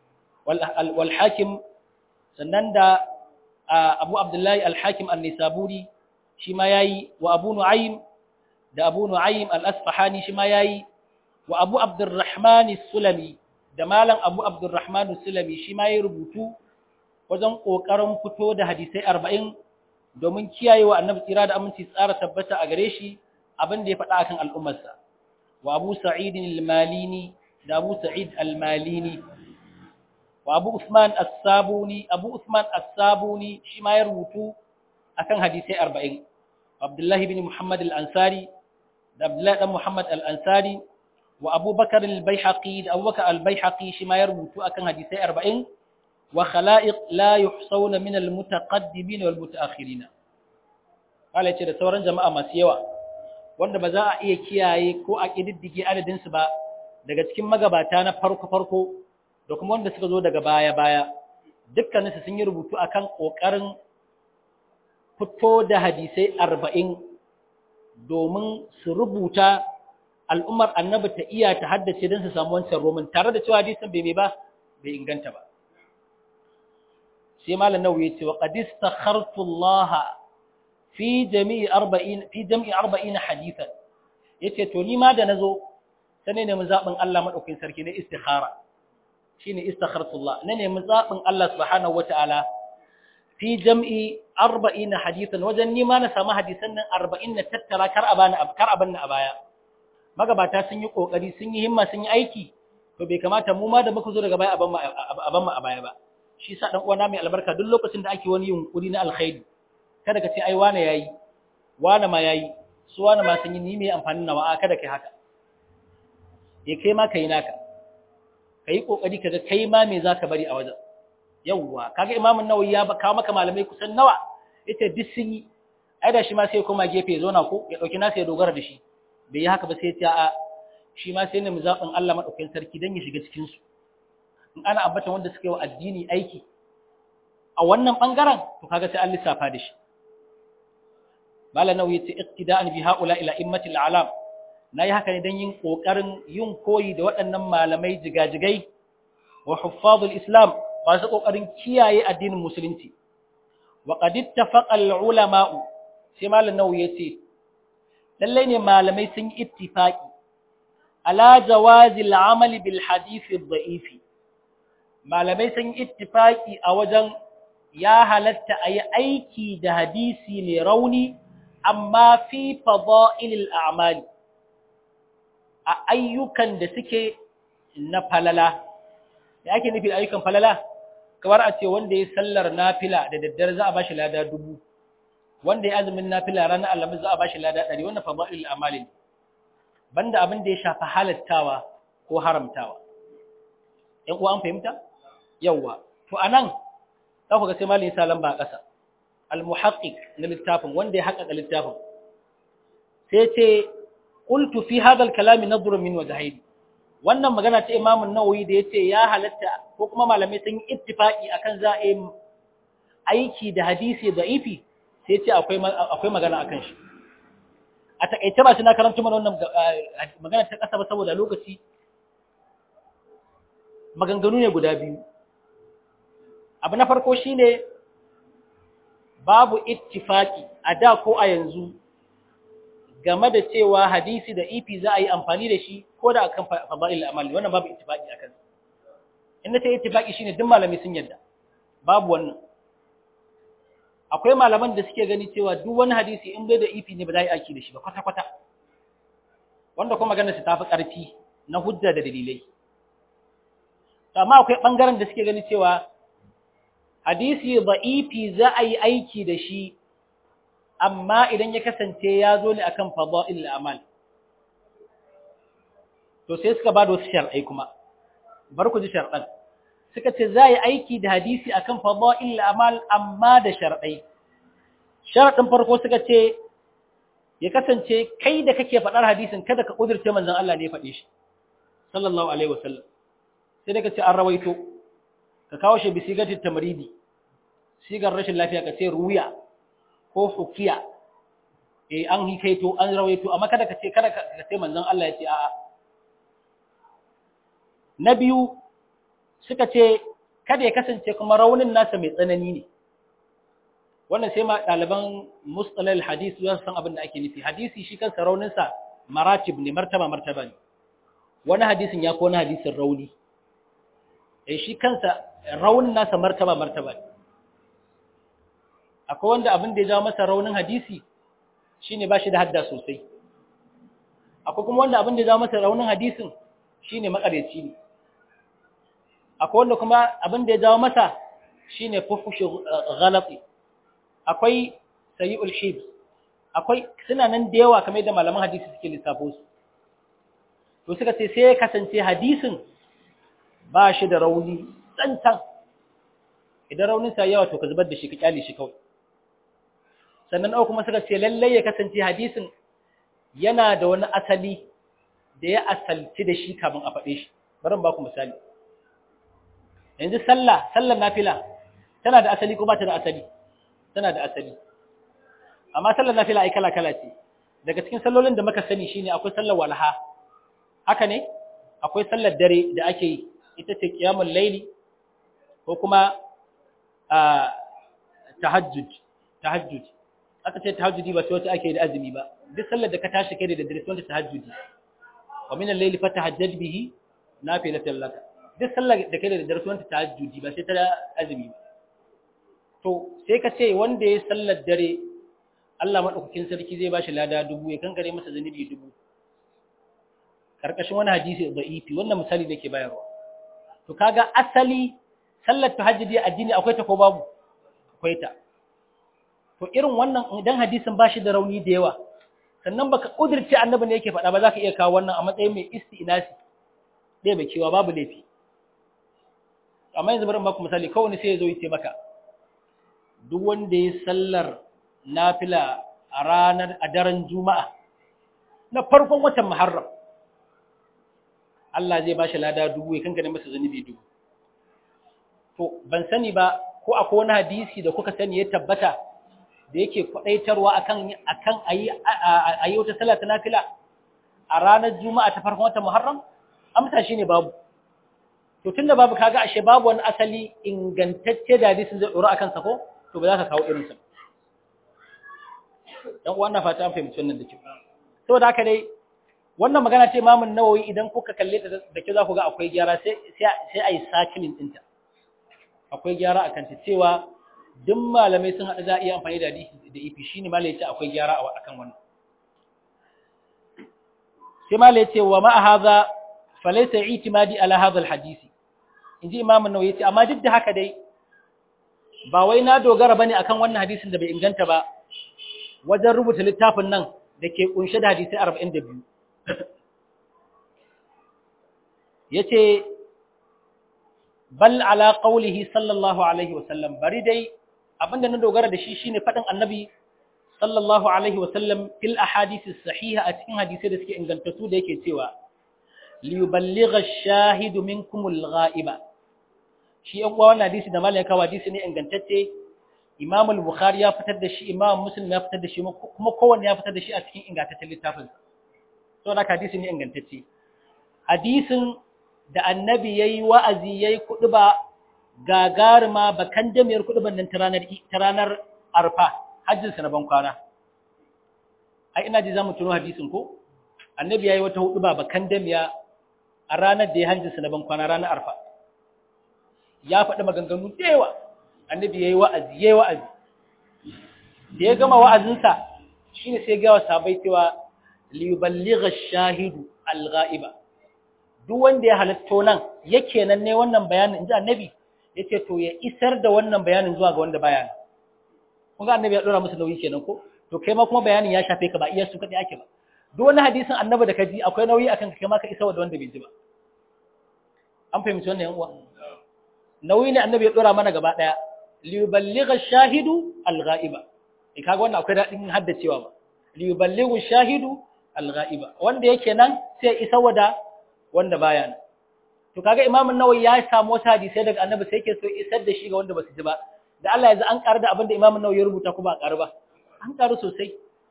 wal hakim sannan da abu abdullahi al hakim an-nisaburi shi ma yayi wa abu nu'aym da abu nu'aym al-asfahani shi ma yayi wa abu abdurrahman as-sulami da malam abu abdurrahman as-sulami shi ma yayi rubutu wajen kokarin fito da hadisai 40 domin kiyayewa annabi tsira da aminci tsara tabbata a gare shi abin da ya faɗa akan al'ummarsa wa abu sa'id al-malini da abu sa'id al-malini wa abu usman as-sabuni abu usman as-sabuni shi ma ya rubutu akan hadisi 40 abdullahi ibn muhammad al-ansari da abdullahi dan muhammad al-ansari wa abubakar al-baihaqi da abubakar al-baihaqi shi ma ya rubutu akan hadisi 40 wa khala'iq la yuhsawna min al-mutaqaddimin wal mutaakhirin kala ce da sauran jama'a masu yawa wanda ba za a iya kiyaye ko a ƙididdige adadinsu ba daga cikin magabata na farko-farko da kuma wanda suka zo daga baya-baya dukkaninsu sun yi rubutu akan ƙoƙarin fito da hadisai arba'in domin su rubuta al'ummar annabi ta iya ta haddace don su samu wancan roman tare da cewa hadisan bai ba bai inganta ba sai malam nawawi ya ce wa qadis takhartu Allah fi jami'i 40 fi jami'i 40 hadithan yace to ni ma da nazo sai ne mun zabin Allah madaukakin sarki ne istikhara shine istakhartullah ne ne mun zabin Allah subhanahu wataala fi jam'i 40 hadithan wajen ni ma na samu hadisan nan 40 na tattara kar abana kar abanna a baya magabata sun yi kokari sun yi himma sun yi aiki to bai kamata mu ma da muka zo daga baya aban mu a baya ba shi sa dan uwana mai albarka duk lokacin da ake wani yunkuri na alkhairi kada ka ce ai wane yayi wane ma yayi su wane ma sun yi ni mai amfani nawa a kada kai haka ya kai ma kai naka kai kokari kaga kai ma me zaka bari a wajen yawwa kaga imamu nawawi ya kawo maka malamai kusan nawa yace duk sun yi ai da shi ma sai koma gefe ya zauna ko ya dauki nasa ya dogara da shi bai yi haka ba sai ya a shi ma sai ne mu zaɓin Allah madaukakin sarki dan ya shiga cikin su in ana ambata wanda suka yi wa addini aiki a wannan bangaren to kaga sai an lissafa da shi malam nawawi yace iqtida'an bi haula ila immatil alam nayi haka ne dan yin kokarin yin koyi da waɗannan malamai jigajigai wa huffazul islam ba su kokarin kiyaye addinin musulunci wa qad ittafaqa al ulama sai malam nawawi yace lalle ne malamai sun yi ittifaqi ala jawazi al amal bil hadith al da'if malamai sun yi ittifaqi a wajen ya halatta ayi aiki da hadisi mai rauni amma fi fada'ilil a'mali a ayyukan da suke na falala da ake nufi da ayyukan falala kamar a ce wanda ya sallar nafila da daddare za a bashi lada dubu wanda ya azumin nafila ranar alamis za a bashi lada ɗari wannan fada'ilil a'mali banda abin da ya shafi halattawa ko haramtawa ‘yan uwa an fahimta? Yawwa, to a nan, za ku ga sai malin sa lamba a ƙasa, al-muhaƙiƙ na littafin, wanda ya haƙaƙa littafin, sai ce, ƙultu fi hadal kalami na min wa zahiri. Wannan magana ta imamun nawawi da ya ce ya halatta ko kuma malamai sun yi ittifaƙi akan za a yi aiki da hadisi da ifi, sai ce akwai magana akan shi. A taƙaice ba shi na karanta mana wannan magana ta ƙasa ba saboda lokaci maganganu ne guda biyu abu na farko shine babu ittifaki a da ko a yanzu game da cewa hadisi da ifi za a yi amfani da shi ko da akan fada'il amali wannan babu ittifaki akan in nace ittifaki shine duk malami sun yadda babu wannan akwai malaman da suke gani cewa duk wani hadisi in bai da ifi ne ba za a yi aiki da shi ba kwata kwata wanda kuma maganar su tafi karfi na hujja da dalilai amma akwai ɓangaren da suke gani cewa hadisi ba'ifi za a yi aiki da shi amma idan ya kasance ya zo ne akan fada'il amal to sai suka ba da wasu shar'ai kuma bar ku ji shar'an suka ce za a yi aiki da hadisi akan fada'il amal amma da shar'ai shar'in farko suka ce ya kasance kai da kake faɗar hadisin kada ka ƙudurce manzon Allah ne ya faɗe shi sallallahu alaihi wasallam sai daga ce an rawaito ka kawo shi bisigatin tamaridi sigar rashin lafiya ka ce ruya ko hukiya eh an hikaito an rawaito amma kada ka ce kada ka ce manzon Allah ya ce a'a na biyu suka ce kada ya kasance kuma raunin nasa mai tsanani ne wannan sai ma ɗaliban mustalal hadisi za su san abin da ake nufi hadisi shi kansa rauninsa maratib ne martaba martaba ne wani hadisin ya ko wani hadisin rauni eh shi kansa raunin nasa martaba martaba akwai wanda abin da ya jawo masa raunin hadisi shine ba shi da hadda sosai akwai kuma wanda abin da ya jawo masa raunin hadisin shine makareci ne akwai wanda kuma abin da ya jawo masa shine fufushi ghalati akwai sayi'ul hibs akwai suna nan da yawa kamar yadda malaman hadisi suke lissafo su to suka ce sai ya kasance hadisin ba shi da rauni tsantsan idan rauninsa yawa to ka zubar da shi ka kyale shi kawai sannan ɗau kuma suka ce lallai ya kasance hadisin yana da wani asali da ya asalci da shi kamun a faɗe shi bari ba ku misali yanzu sallah sallar nafila tana da asali ko ba ta da asali tana da asali amma sallar nafila ai kala kala ce daga cikin sallolin da muka sani shine akwai sallar walha haka ne akwai sallar dare da ake yi ita ce qiyamul laili ko kuma tahajjud tahajjud aka ce tahajjudi ba sai wata ake da azumi ba duk sallar da ka tashi kai da daddare sai wata tahajjudi wa min al-layli fatahajjad bihi nafilatan lak duk sallar da kai da daddare sai wata tahajjudi ba sai ta azumi ba to sai ka ce wanda ya sallar dare Allah madaukakin sarki zai bashi lada dubu ya kankare masa zanubi dubu karkashin wani hadisi da'ifi wannan misali da ke bayarwa to kaga asali sallar tahajjudi addini akwai ta ko babu akwai ta to irin wannan idan hadisin bashi da rauni da yawa sannan baka kudirce annabi ne yake faɗa ba za ka iya kawo wannan a matsayin mai isti'nasi dai mai cewa babu laifi amma yanzu bari baku misali kawai sai ya zo ya ce maka duk wanda ya sallar nafila a ranar a daren juma'a na farkon watan muharram Allah zai bashi lada dubu ya kankane masa zanubi dubu to ban sani ba ko akwai wani hadisi da kuka sani ya tabbata da yake kwadaitarwa akan akan ayi ayi wata sallah ta nafila a ranar juma'a ta farkon watan muharram amsa shine babu to tunda babu kaga ashe babu wani asali ingantacce da hadisin zai dora akan sa ko to ba za ka kawo irin sa dan uwan na fata an fahimci wannan da kyau saboda haka dai wannan magana ce Imam Nawawi idan kuka kalle ta da kyau za ku ga akwai gyara sai sai sai ayi sakilin dinta akwai gyara akan ta cewa duk malamai sun haɗu za a iya amfani da hadisi da ifi shine malai yace akwai gyara a akan wannan sai malai yace wa ma hadha falaysa i'timadi ala hadha alhadisi inji imam an-nawawi yace amma duk da haka dai ba wai na dogara bane akan wannan hadisin da bai inganta ba wajen rubuta littafin nan da ke kunshe da hadisai 42 yace bal ala qawlihi sallallahu alaihi wasallam bari dai abinda na dogara da shi shine fadin annabi sallallahu alaihi wasallam fil ahadisi sahiha a cikin hadisai da suke ingantattu da yake cewa li yuballigha ash-shahidu minkum al-ghaiba shi yan uwa wannan hadisi da malaka hadisi ne ingantacce Imam al-Bukhari ya fitar da shi Imam Muslim ya fitar da shi kuma kowanne ya fitar da shi a cikin ingantaccen littafin so da hadisi ne ingantacce hadisin da annabi yayi wa'azi yayi kuduba gagarima bakan damiyar kuduban nan ta ranar ta ranar Arfa hajjin sa na ban kwana ai ina ji zamu tuno hadisin ko annabi yayi wata huduba bakan damiya a ranar da ya hajjin sa na ban kwana ranar Arfa ya faɗi maganganu da yawa annabi yayi wa'azi yayi wa'azi da ya gama wa'azinsa shine sai ga sahabbai cewa li yuballigha ash-shahidu al-ghaiba duk wanda ya halatto nan yake nan ne wannan bayanin inji annabi yace to ya isar da wannan bayanin zuwa ga wanda baya kun ga annabi ya dora musu nauyi kenan ko to kai ma kuma bayanin ya shafe ka ba iya su kadai ake ba duk wani hadisin annabi da ka ji akwai nauyi akan ka kai ma ka isar da wanda bai ji ba an fahimci wannan yan uwa nauyi ne annabi ya dora mana gaba daya li yuballigha ash-shahidu al-ghaiba eh kaga wannan akwai dadin haddacewa ba li yuballighu ash-shahidu al-ghaiba wanda yake nan sai isa wada wanda baya nan to kaga imamu nawawi ya samu wasu hadisai daga annabi sai yake so isar da shi ga wanda basu ji ba da Allah yanzu an karu da abinda imamu nawawi ya rubuta ko ba karu ba an karu sosai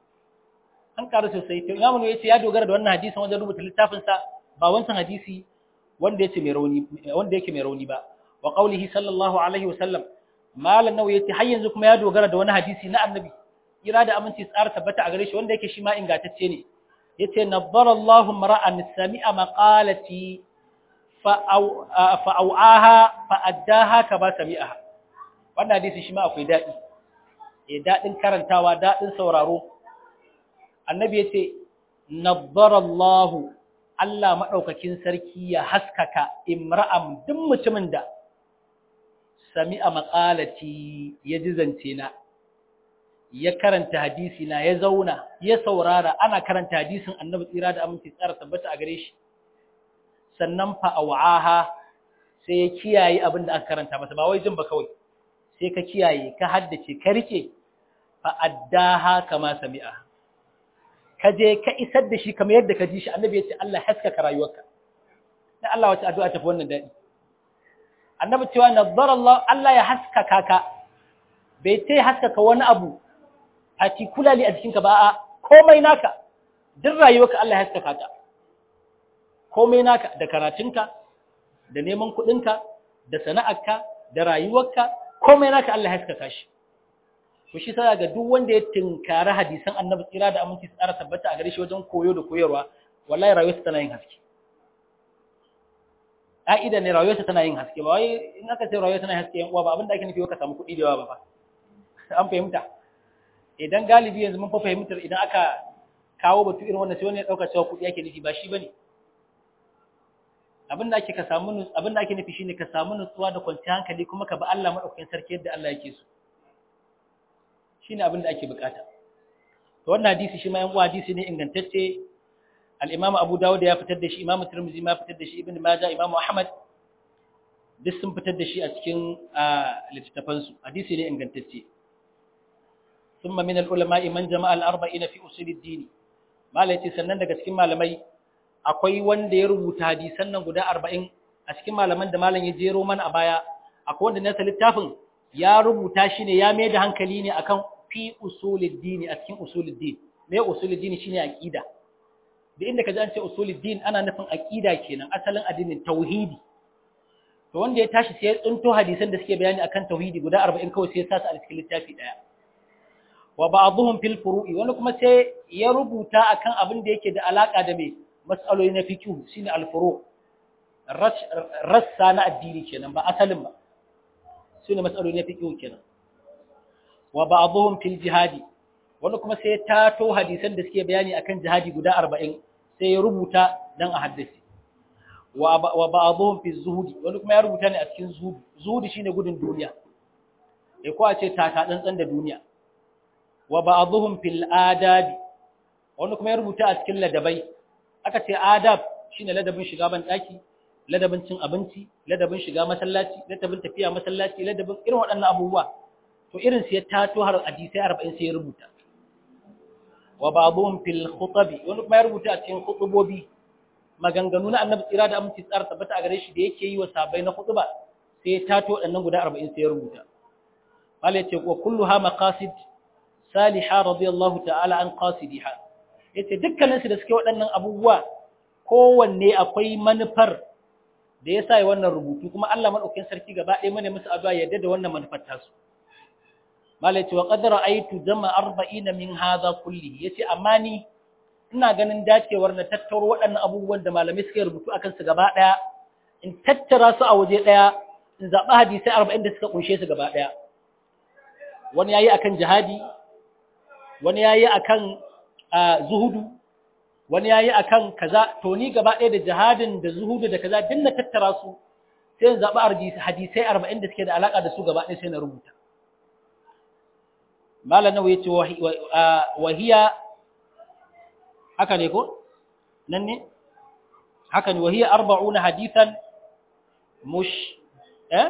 an karu sosai to imamu nawawi yace ya dogara da wannan hadisin wajen rubuta littafin sa ba wancan hadisi wanda yace mai rauni wanda yake mai rauni ba wa qawlihi sallallahu alaihi wasallam malan nawawi yace har yanzu kuma ya dogara da wani hadisi na annabi kira da aminci tsara tabbata a gare shi wanda yake shi ma ingantacce ne yace nabbara Allahu mar'an sami'a maqalati fa au'aha fa addaha kama sami'aha wannan hadisi shi ma akwai dadi eh dadin karantawa dadin sauraro annabi yace nabbara Allahu Allah madaukakin sarki ya haskaka imra'am duk mutumin da sami'a maqalati ya jizance na ya karanta hadisi na ya zauna ya saurara ana karanta hadisin annabi tsira da aminci tsara tabbata a gare shi sannan fa awaha sai ya kiyaye abin da aka karanta masa ba wai jin ba kawai sai ka kiyaye ka haddace ka rike fa addaha kama sami'a ka je ka isar da shi kamar yadda ka ji shi annabi ya ce Allah haskaka rayuwarka dan Allah wace addu'a tafi wannan dadi annabi cewa nazzara Allah Allah ya haskaka ka bai ce haskaka wani abu particularly a jikinka ba a komai naka duk rayuwarka Allah ya haskaka ta komai naka da karatunka da neman kuɗinka da sana'arka da rayuwarka komai naka Allah ya haskaka shi to shi sai ga duk wanda ya tinkara hadisan Annabi tsira da aminci tsara tabbata a gare shi wajen koyo da koyarwa wallahi rayuwarsa tana yin haske ka'ida ne rayuwarsa tana yin haske ba wai in aka ce rayuwarsa tana yin haske yan uwa ba abinda ake nufi ka samu kuɗi da yawa ba fa an fahimta idan galibi yanzu mun fa fahimtar idan aka kawo batu irin wannan sai wani ya dauka cewa kuɗi yake nufi ba shi bane abin da ake ka samu nutsu abin da ake nufi shine ka samu nutsuwa da kwanciyar hankali kuma ka bi Allah madaukakin sarki yadda Allah yake so shine abin da ake bukata to wannan hadisi shi ma yan uwa hadisi ne ingantacce al-Imam Abu Dawud ya fitar da shi Imam Tirmidhi ma fitar da shi Ibn Majah Imam Ahmad duk sun fitar da shi a cikin littattafansu hadisi ne ingantacce ثم من العلماء من جمع الأربعين في أصول الدين ما ليتي sannan daga cikin malamai akwai wanda ya rubuta hadisan nan guda 40 a cikin malaman da malam ya jero mana a baya akwai wanda nasa littafin ya rubuta shi ne ya mai da hankali ne akan fi usulid din a cikin usulid din me usulid din shine aqida da inda kaji an ce usulid din ana nufin aqida kenan asalin addinin tauhidi to wanda ya tashi sai ya tsunto hadisan da suke bayani akan tauhidi guda 40 kawai sai ya sa su a cikin littafi daya wa ba'dhum fil furu'i wani kuma sai ya rubuta akan abin da yake da alaka da me mas'aloli na fiqh shine al furu' rassa na addini kenan ba asalin ba shine mas'aloli na fiqh kenan wa ba'dhum fil jihadi wani kuma sai ya tato hadisan da suke bayani akan jihadi guda 40 sai ya rubuta dan a haddace wa ba'dhum fi zuhudi wani kuma ya rubuta ne a cikin zuhudi zuhudi shine gudun duniya eh ko a ce tata tsantsan da duniya wa ba'dhum fil adabi wani kuma ya rubuta a cikin ladabai aka ce adab shine ladabin shiga ban daki ladabin cin abinci ladabin shiga masallaci ladabin tafiya masallaci ladabin irin waɗannan abubuwa to irin su ya tato har hadisi 40 sai ya rubuta wa ba'dhum fil khutabi wani kuma ya rubuta a cikin khutubobi maganganu na annabi tsira da aminci tsara tabbata a gare shi da yake yi wa sabai na khutba sai ya tato waɗannan guda 40 sai ya rubuta Allah ya ce wa kulluha maqasid salihah radiyallahu ta'ala an qasidiha yace dukkanin su da suke waɗannan abubuwa kowanne akwai manufar da yasa yi wannan rubutu kuma Allah madaukakin sarki gaba ɗaya mana musu addu'a yadda da wannan manufar tasu Malai ce wa qad ra'aytu jama 40 min hadha kulli yace amma ni ina ganin dacewar na tattaro waɗannan abubuwan da malamai suka rubutu akan su gaba ɗaya in tattara su a waje ɗaya in zaɓi hadisai 40 da suka kunshe su gaba ɗaya wani yayi akan jihadi wani yayi akan zuhudu wani yayi akan kaza to ni gaba ɗaya da jihadin da zuhudu da kaza din na tattara su sai in zaɓi hadisai 40 da suke da alaka da su gaba ɗaya sai na rubuta malam nawa yace wahiya haka ne ko nan ne haka ne wahiya 40 hadithan mush eh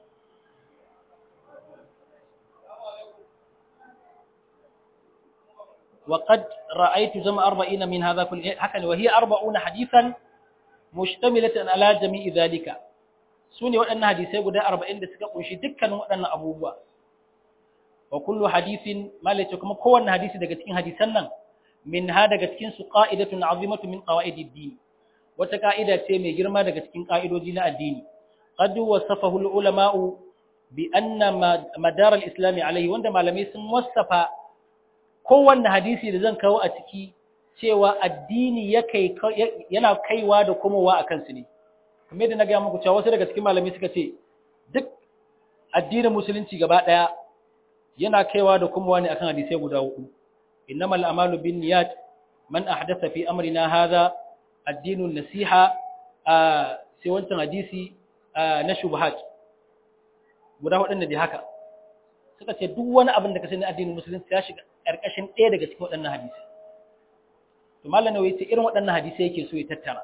وقد رأيت جمع أربعين من هذا كل هكذا وهي أربعون حديثا مشتملة على جميع ذلك سوني وأن حديثي قد أربعين دسك قنشي دكا وأن أبوه وكل حديث ما لتكم قوة حديث دقتين حديثنا من هذا دقتين قائدة عظيمة من قواعد الدين وتقائدة تيمي جرما دقتين قائد دين الدين قد وصفه العلماء بأن مدار الإسلام عليه وعندما لم يسم وصفه kowanne hadisi da zan kawo a ciki cewa addini yana kaiwa da komowa a kansu ne kamar yadda na gaya muku cewa wasu daga cikin malami suka ce duk addinin musulunci gaba ɗaya yana kaiwa da komowa ne akan hadisai guda hudu innamal a'malu binniyat man ahdatha fi amrina hadha addinu nasiha sai wancan hadisi na shubhat guda hudun da haka suka ce duk wani abin da ka sani addinin musulunci ya shiga ƙarƙashin ɗaya daga cikin waɗannan hadisi. To Malam Nawawi ce irin waɗannan hadisai yake so ya tattara.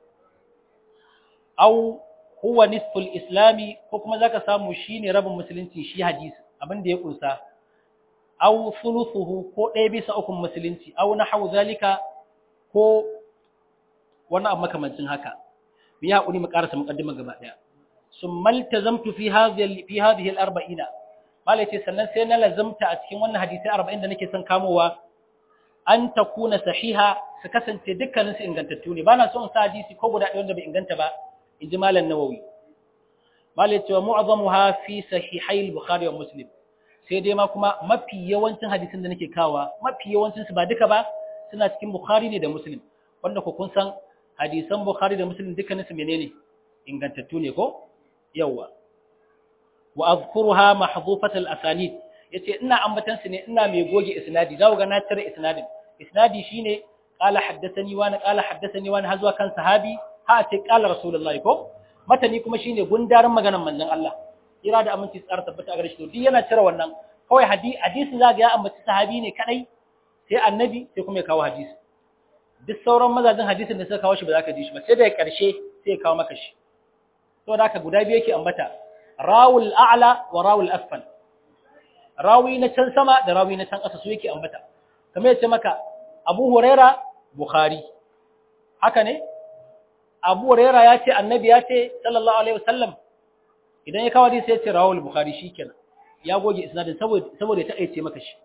Au huwa nisful islami ko kuma zaka samu shine rabin musulunci shi hadisi abin da ya kunsa. Au thuluthuhu ko ɗaya bisa ukun musulunci au nahwu zalika ko wani abu makamancin haka. Mu yi haƙuri mu ƙarasa muƙaddima gaba ɗaya. Summa iltazamtu fi hadhihi fi hadhihi al-arba'ina malai ce sannan sai na lazamta a cikin wannan hadisai arba'in da nake son kamowa an ta kuna sahiha su kasance dukkaninsu ingantattu ne ba na so in sa hadisi ko guda ɗaya wanda bai inganta ba in ji malam nawawi malai cewa mu'azzamu ha fi sahihai bukhari wa muslim sai dai ma kuma mafi yawancin hadisin da nake kawa mafi yawancin su ba duka ba suna cikin bukhari ne da muslim wanda ku kun san hadisan bukhari da muslim dukkaninsu menene ingantattu ne ko yawwa wa azkuruha mahdhufat al-asanid yace ina ambatan su ne ina mai goge isnadi zaku ga na tare isnadin isnadi shine qala haddathani wa na qala haddathani wa har zuwa kan sahabi ha ce qala rasulullahi ko matani kuma shine gundarin maganar manzon Allah kira da aminci tsara tabbata a gare shi to duk yana cire wannan kawai hadisi hadisi zaka ya ambaci sahabi ne kadai sai annabi sai kuma ya kawo hadisi duk sauran mazajin hadisin da suka kawo shi ba za ka ji shi ba sai da karshe sai ya kawo maka shi to da haka guda biyu yake ambata rawul a'la wa rawul asfal rawi na can sama da rawi na can ƙasa su yake ambata kamar yace maka Abu Huraira Bukhari haka ne Abu Huraira ya ce annabi ya ce sallallahu alaihi wasallam idan ya kawo hadisi ya ce rawul Bukhari shikenan ya goge isnadin saboda saboda ya taƙaice maka shi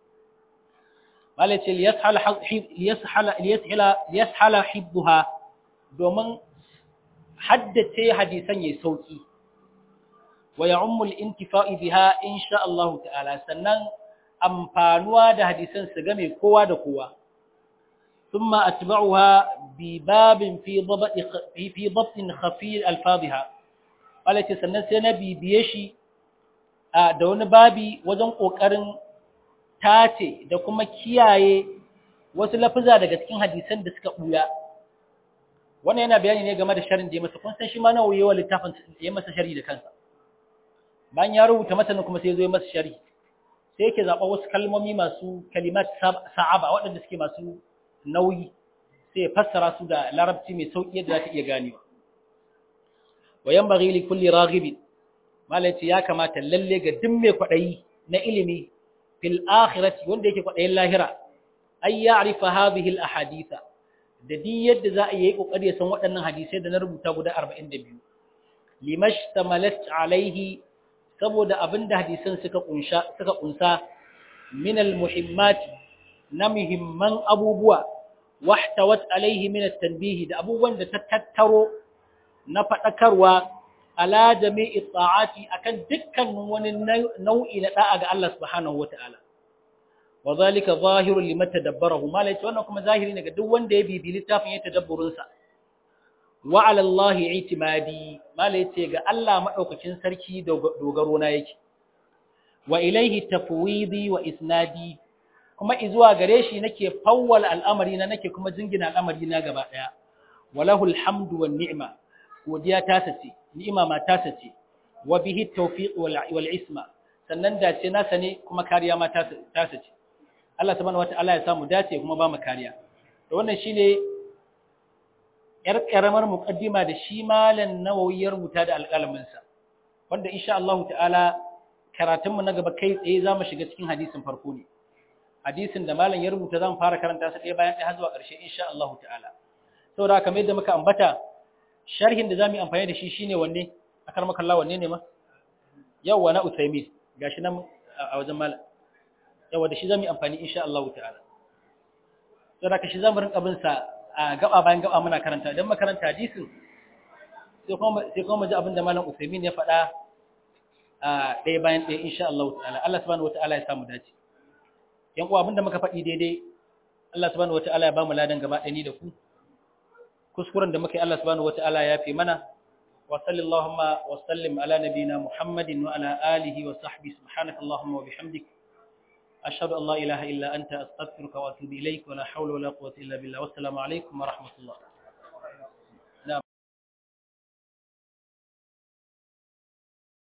malace liyashala liyashala liyashala liyashala hibbuha domin haddace hadisan yayi sauki wa ya'ummu al-intifa'i biha insha Allah ta'ala sannan amfanuwa da hadisan su game kowa da kowa thumma atba'uha bi babin fi dabt fi dabt khafi alfadhiha walace sannan sai na bibiye shi da wani babi wajen ƙoƙarin tace da kuma kiyaye wasu lafuza daga cikin hadisan da suka ɓuya wannan yana bayani ne game da sharin da ya masa kun san shi ma nawa yawa littafin ya masa shari da kansa bayan ya rubuta matanin kuma sai ya zo ya masa shari sai yake zaɓa wasu kalmomi masu kalimat sa'aba waɗanda suke masu nauyi sai ya fassara su da larabci mai sauƙi yadda za ta iya ganewa wa yanbaghi li kulli raghibin malaci ya kamata lalle ga duk mai kwaɗayi na ilimi fil akhirati wanda yake kwaɗayin lahira ay ya'rifa hadhihi al ahaditha da di yadda za a yi kokari ya san waɗannan hadisai da na rubuta guda 42 limashtamalat alaihi saboda abinda hadisan suka kunsha suka kunsa min al muhimmat na muhimman abubuwa wahtawat alaihi min at tanbih da abubuwan da ta tattaro na fadakarwa ala jami'i ta'ati akan dukkanin wani nau'i na da'a ga Allah subhanahu wata'ala wa zalika zahirun liman tadabbarahu malai wannan kuma zahiri ne ga duk wanda ya bibi littafin ya tadabburin sa wa ala Allah i'timadi malai ce ga Allah madaukakin sarki dogaro na yake wa ilaihi tafwidi wa isnadi kuma izuwa gare shi nake fawwal al'amari na nake kuma jingina al'amari na gaba daya walahul hamdu wan ni'ma godiya ta sace ni'ima ma ta sace wa bihi tawfiq wal isma sannan dace nasa ne kuma kariya ma ta sace Allah subhanahu wataala ya samu dace kuma ba mu kariya to wannan shine yar karamar muqaddima da shi malan nawawi ya rubuta da alƙalamin sa wanda insha Allah ta'ala karatun mu na gaba kai tsaye zamu shiga cikin hadisin farko ne hadisin da malan ya rubuta zamu fara karanta sa ɗaya bayan ɗaya har zuwa ƙarshe insha Allah ta'ala saboda kamar yadda muka ambata sharhin da zamu yi amfani da shi shine wanne akar maka Allah wanne ne ma yawa na Uthaymeen gashi nan a wajen malam yawa da shi zamu yi amfani insha Allah ta'ala saboda ka shi zamu rinka bin sa a gaba bayan gaba muna karanta idan makaranta hadisin sai kuma sai kuma ji abin da malam Uthaymeen ya faɗa a ɗaya bayan ɗaya insha Allah ta'ala Allah subhanahu wataala ya samu dace yan uwa abinda muka faɗi daidai Allah subhanahu wataala ya ba mu ladan gaba ɗaya ni da ku kuskuren da muke Allah subhanahu wataala ya fi mana wa sallallahu wa sallim ala nabina Muhammadin wa ala alihi wa sahbihi subhanakallahumma wa bihamdik ashhadu an la ilaha illa anta astaghfiruka wa atubu ilaik wa la hawla wa la quwwata illa billah wassalamu alaikum wa rahmatullah